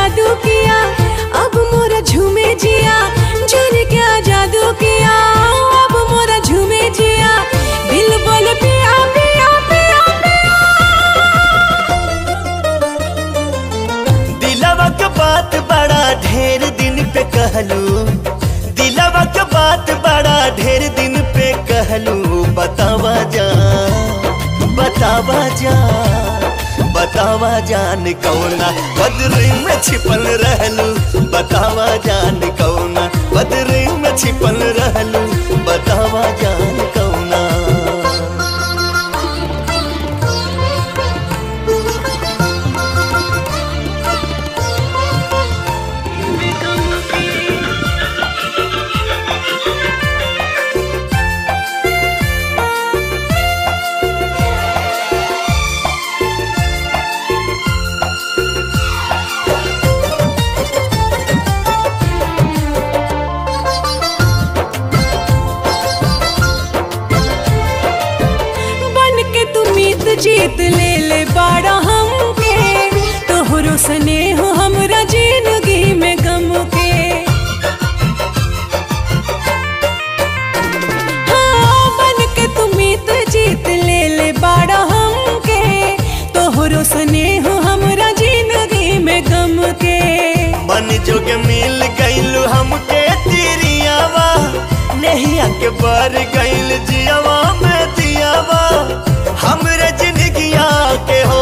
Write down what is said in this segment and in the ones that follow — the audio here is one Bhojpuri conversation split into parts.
जादू किया अब मोरा झूमे जिया जाने क्या जादू किया अब मोरा झूमे जिया दिल बोले पिया पिया पिया दिलवा के बात बड़ा ढेर दिन पे कहलू दिलवा के बात बड़ा ढेर दिन पे कहलू बतावा जा बतावा जा बतावा जान कौना बदरी में छिपल रहलू बतावा जान कौना बदरी में छिपल रहलू बतावा जान कौना बन के तू मीत जीत ले ले बाड़ा हमके तोहरो स्नेह हमरा जिंदगी में गम के हाँ, बन के तू मीत जीत ले ले बाड़ा हमके तोहरो स्नेह हमरा जिंदगी में गम के मन जोग मिल गईल हमके तिरियावा नहिया के बर गईल जियावा में दियावा हमरे जिंदगिया के हो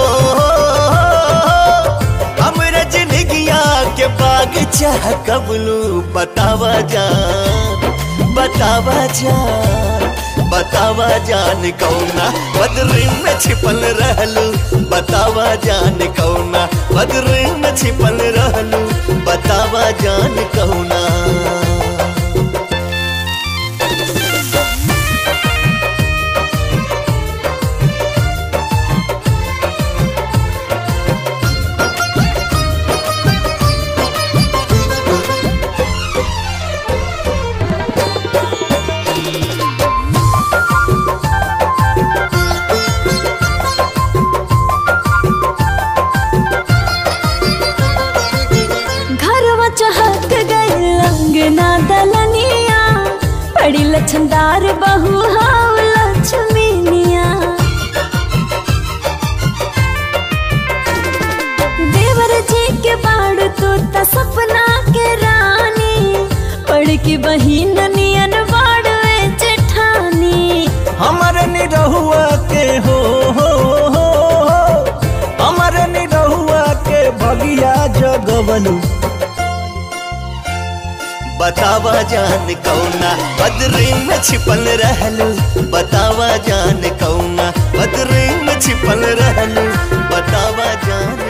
हमरे जिंदगिया के बाग चाह कबलू बतावा जान बतावा जान बतावा जान कौना बदरी में छिपल रहलू बतावा जान कौना बदरी में छिपल रहलू बतावा जान कौना घरवा चहक गए अंगना दलनिया बड़ी लछनदार बहू हाव लक्ष्मीनिया देवर जी के बाड़ तो त सपना के रानी पड़ की बहिन नियन बाड़वे जेठानी हमर निरहुआ के हो हो हो हमर निरहुआ के भगिया जगवलू बतावा जान कौना बदरी में छिपल रहलू बतावा जान कौना बदरी में छिपल रहलू बतावा जान